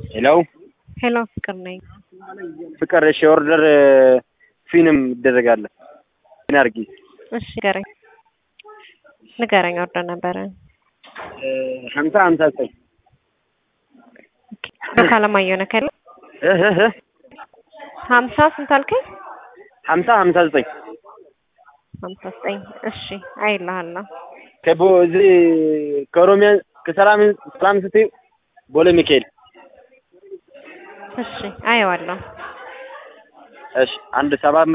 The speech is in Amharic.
ሄሎ ሄሎ ፍቅር ነኝ። ፍቅር እሺ፣ ኦርደር ፊንም ይደረጋለ ፊን አድርጊ። እሺ ንገረኝ ንገረኝ። ኦርደር ነበረ ሀምሳ ሀምሳ ዘጠኝ ካለማየሁ ነህ ከለ እህ እህ እህ ሀምሳ ስንት አልከኝ? ሀምሳ ሀምሳ ዘጠኝ ሀምሳ ዘጠኝ እሺ አይልሃለሁ። ከቦ እዚህ ከኦሮሚያ ከሰላም ሰላም ስትይ ቦሌ ሚካኤል እሺ አየዋለሁ። እሺ አንድ ሰባት